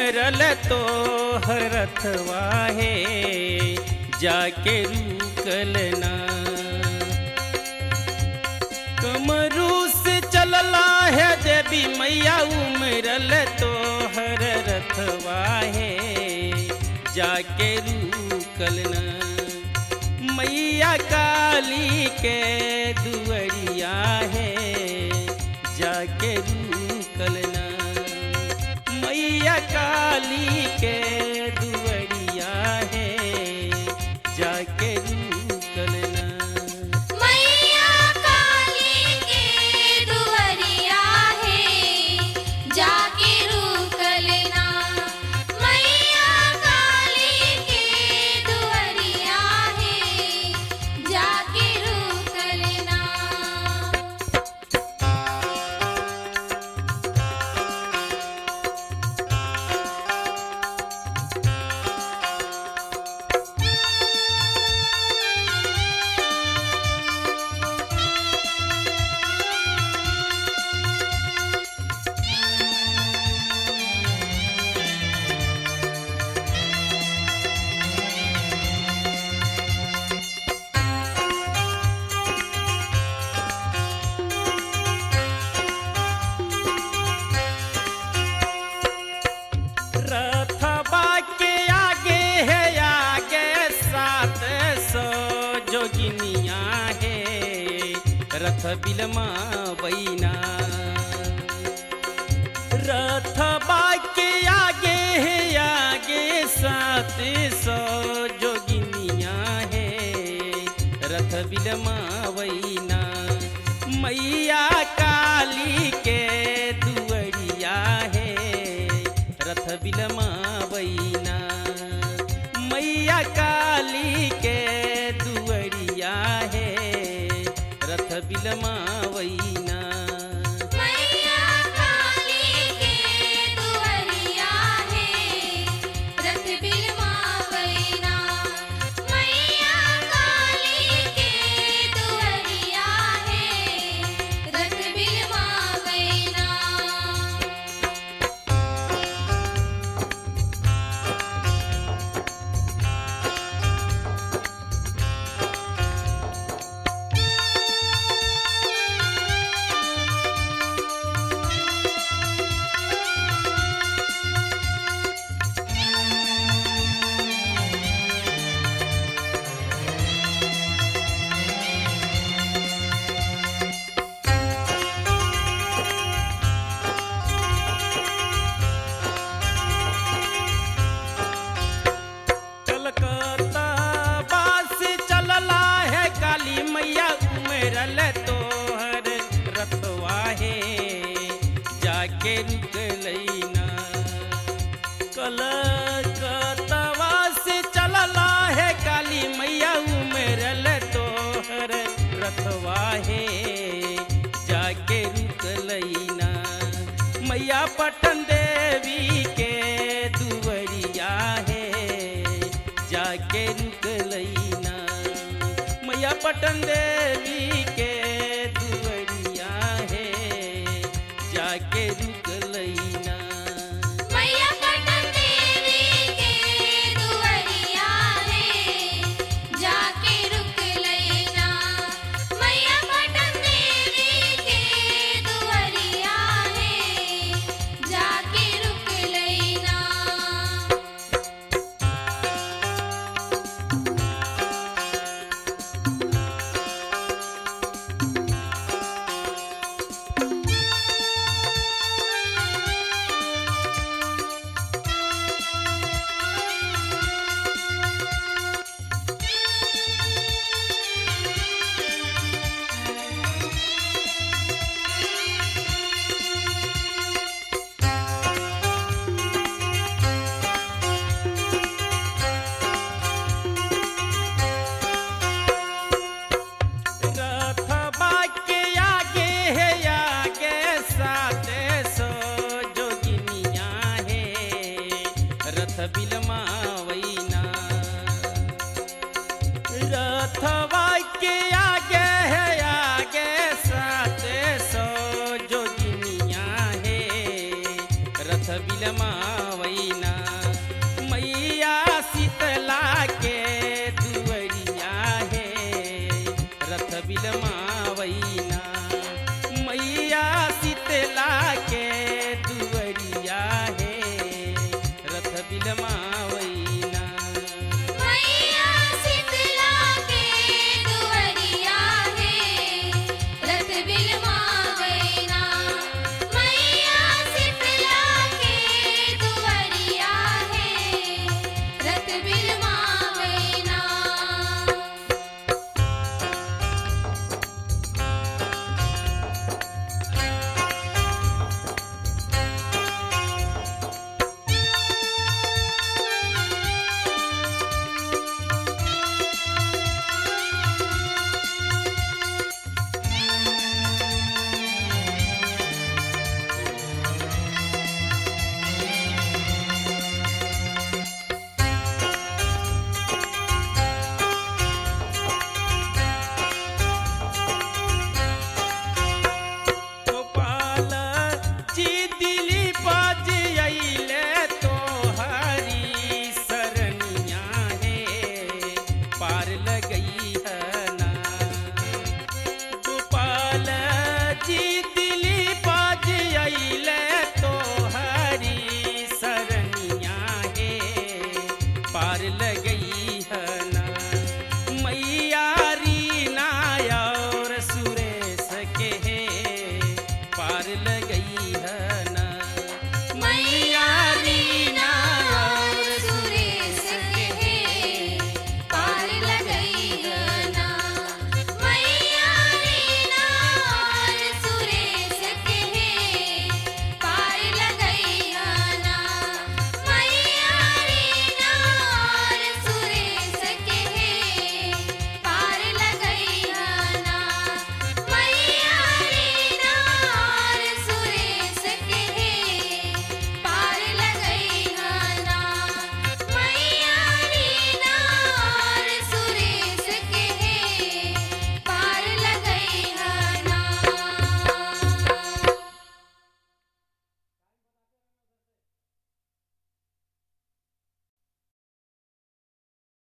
उमरल तो हरथवा है जाके रुकल ना कमरू से चलला है देवी मैया उमरल तो हर रथवा है जाके रुकल ना मैया काली के दुअरिया है जाके रुकल ना मैया काली के दुअरिया है जाके रुकल ना मैया काली के दुअरिया है जाके रुकल ना मैया काली के दुअरिया है जाके रुकल ना रथबा के आगे है आगे सात सौ जोगिनिया है रथ बिलमा बैना रथबा के आगे है आगे सात सौ जोगिनिया है रथ बिलमा बैना मैया काली के दुअरिया है रथ बिलमा बैना मैया काली के दुअरिया है रथ बिलमा बैना मैया काली के दुअरिया है रथ बिलमा बैना मैया काली के दुअरिया है रथ बिलमा बैना कलकत्ता बास चलला है काली मैया उमरल तोहर रतवा है जाके रुकलैना कलकत्ता से चलला है काली मैया उमरल तोहर रतवा है जाके रुकलैना मैया पटन देवी के दुवरिया है जाके रुकलैना मैया पटन देवी के दुवरिया है जाके रुकलैना मैया पटन देवी के दुअरिया है जाके रुक लेना मैया पटन देवी के दुअरिया है जाके रुक लेना रथबा के आगे है आगे सात सौ जोगिनिया है रथ बिलमा वैना रथबा के आगे है आगे सात सौ जोगिनिया है रथ बिलमा वैना विद्यमान